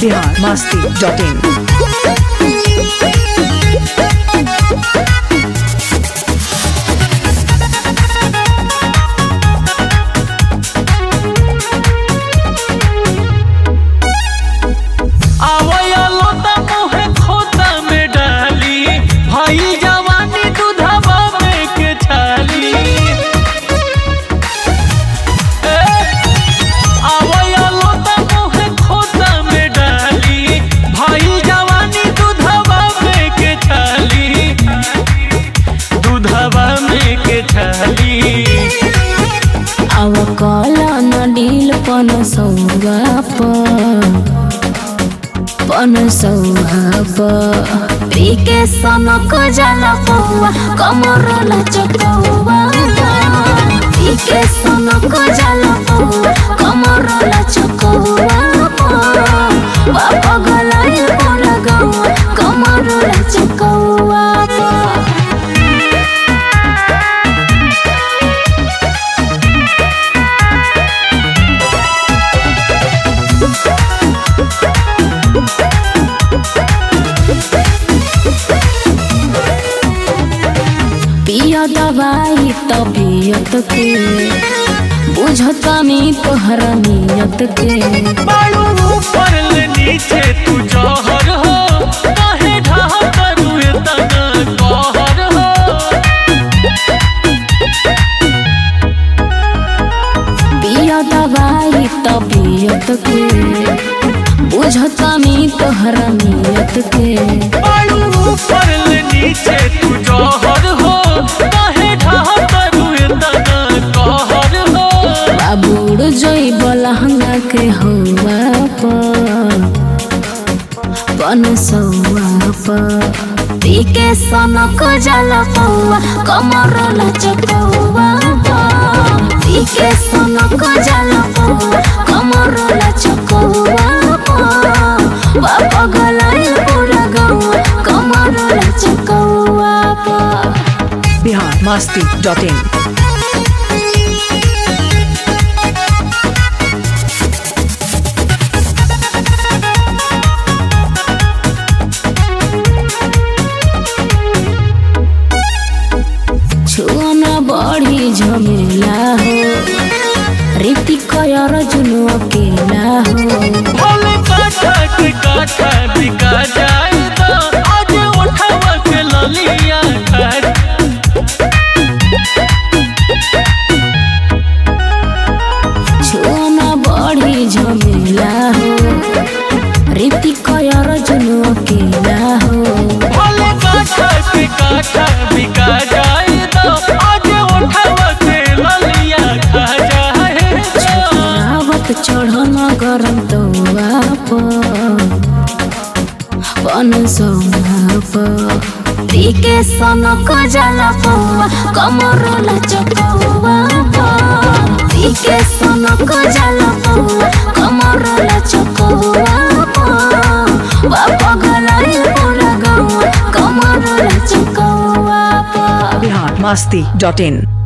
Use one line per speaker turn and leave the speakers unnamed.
Bihar Masti dot in
आवया लोटा मोहे खोता में डाली भाई जवानी दूधवा में के छाली ए, आवया लोटा मोहे खोता में डाली भाई जवानी दूधवा में के छाली दूधवा में के छाली
अव कला नडील पन सौगाप पन सौगाप पीके सनक जल पौआ कमर लचकौआ पीके सनक जल पौआ कमर लचकौआ बाप गलाई पर गौआ कमर लचकौआ पिया दवाई तबीयत के बुझतानी तोहरा नियत के
बालू ऊपर ले नीचे तू जहर हो काहे ढहा करू इतना कहर हो
पिया दवाई तबीयत के बुझतानी तोहरा नियत के
बालू ऊपर ले नीचे तू जहर हो काहे ढहा करू इतना कहर हो
बाबूड़ जोई बलहंगा के हवा पर पन सौआ पर पीके सनक जल पौआ कमर लचकौआ पीके सनक जल पौआ कमर लचकौआ बाप गलाई पूरा गौआ कमर लचकौआ
बिहार मस्ती डॉट इन
छुअना बढी झमेला हो रीति कयर जुनु अकेला हो
भले काठा के काठा बिका जाए तो आज उठावा के ललिया खाए
छुअना बढी झमेला हो रीति कयर जुनु अकेला हो
भले काठा के काठा बिका जाए तो आज उठावा के ललिया खा जाए तो
आवत चढ़न गरम तौआ पन सौआ पीके सनक जल पौआ कमर लचकौआ पीके सनक जल पौआ कमर लचकौआ बाप गलाई पूरा गौआ कमर लचकौआ
बिहार मस्ती डॉट इन